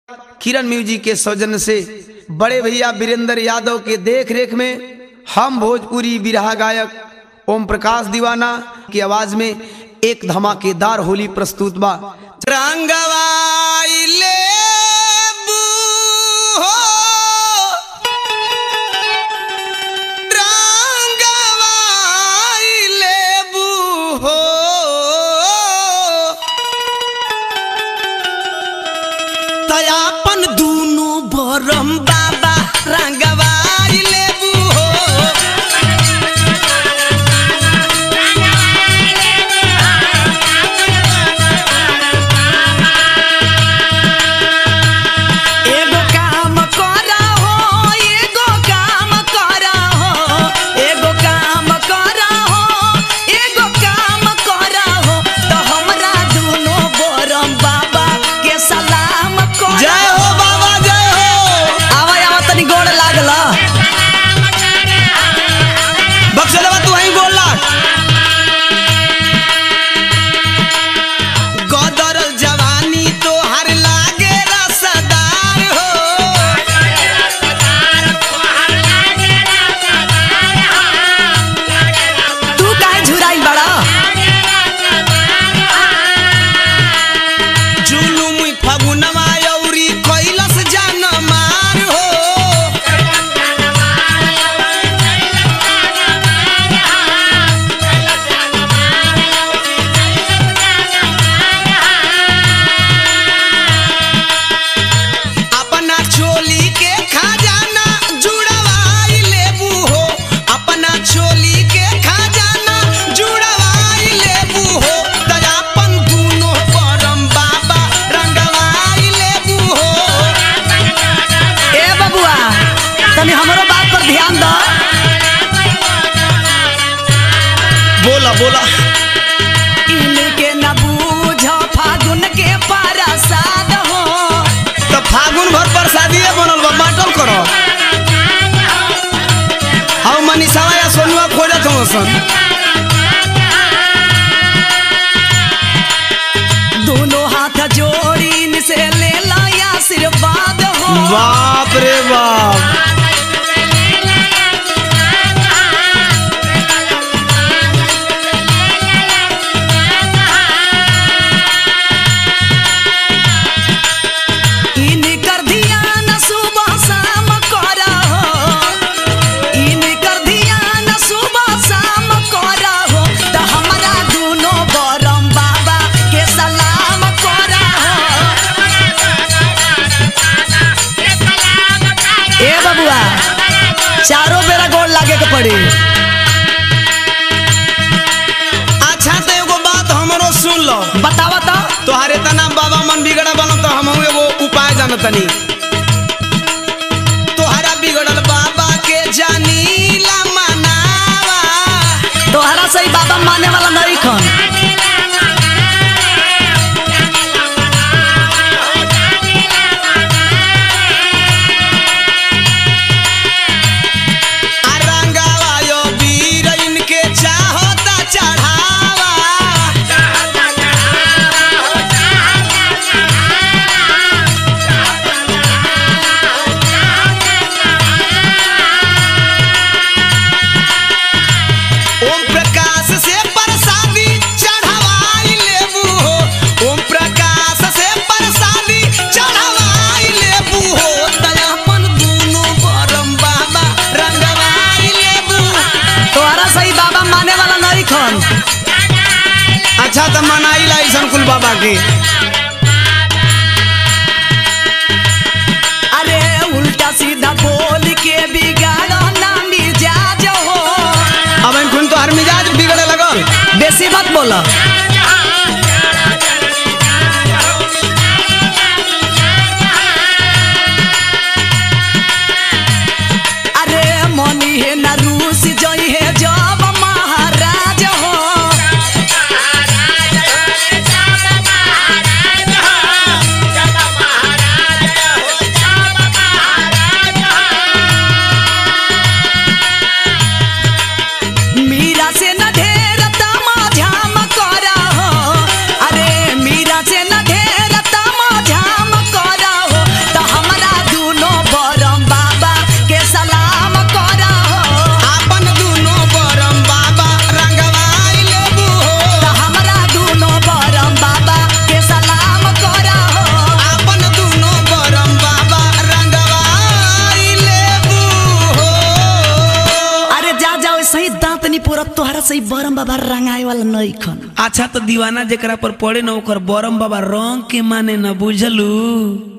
किरण music के सौजन्य से बड़े भैया वीरेंद्र यादव के देख रेख में हम भोजपुरी बिरहा गायक ओम प्रकाश दीवाना की आवाज में एक धमाकेदार होली प्रस्तुत बा रंगवाइले बूहो, रंगवाइले बूहो। तयापन दूनु बरम बाबा रंगवाई लेबू हो एगो काम करा हो एगो काम करा हो एगो काम करा हो एगो काम करा हो तो हमरा दूनो बरम बाबा के सलाम करा जय हो बाबा जय हो आवा आवा तनी गोड़ लागला बक्सलवा तू वहीं बोल लाट गदरल जवानी तो हर लागे रसदार हो तू काहे झुराइल बड़ा जुलुम फगुनवा औरी कैलस जान मार हो अपना चोली के खजाना जुड़वाई लेबू हो अपना चोली के खजाना जुड़वाई लेबू हो दयापन दूनो परम बाबा रंगवाई लेबू हो ए बबुआ तनी हमरो बात पर ध्यान दो बोला बोला इनके न बूझ फागुन के परसाद हो तो फागुन भर प्रसादी बनल बा बाटल करो हम मनीषावा या सोनुआ खोजत हो सन दोनों हाथ जोड़ी से ले ला आशीर्वाद हो बाप रे बाप इनकर ध्यान सुबह शाम करा हो इनकर ध्यान सुबह शाम करा हो तो हमरा दोनों बरम बाबा के सलाम करा हो ए बबुआ चारों बेरा गोड़ लागे के पड़ी अच्छा तो एगो बात हमरो सुन लो बतावा तो तोहारे तना बाबा मन बिगड़ा बनो तो हम एगो उपाय जानतनी तोहरा बिगड़ल बाबा के जानीला मनावा तोहरा सही बाबा माने वाला नहीं खन आ रंगावा यो वीर इनके चाहता चढ़ावा ओम प्रकाश से प्रसादी चढ़ावाई लेबू हो ओम प्रकाश से प्रसादी चढ़ावाई लेबू हो दयापन दूनो बरम बाबा रंगवाई लेबू तोहरा सही बाबा माने वाला नहीं खन अच्छा तो मनाई ला ऐसन कुल बाबा के अरे उल्टा सीधा बोल के बिगाड़ो ना मिजाज हो अब इनकुन तो हर मिजाज बिगड़े लगल बेसी मत बोलो अरे मनी है ना रूस जई है जब महाराज हो मीरा से न ढेर तमा झाम कर हमरा से बरम बाबा रंगाए वाला नहीं खन अच्छा तो दीवाना जेकरा पर पड़े न ओकर बरम बाबा रंग के माने न बुझलू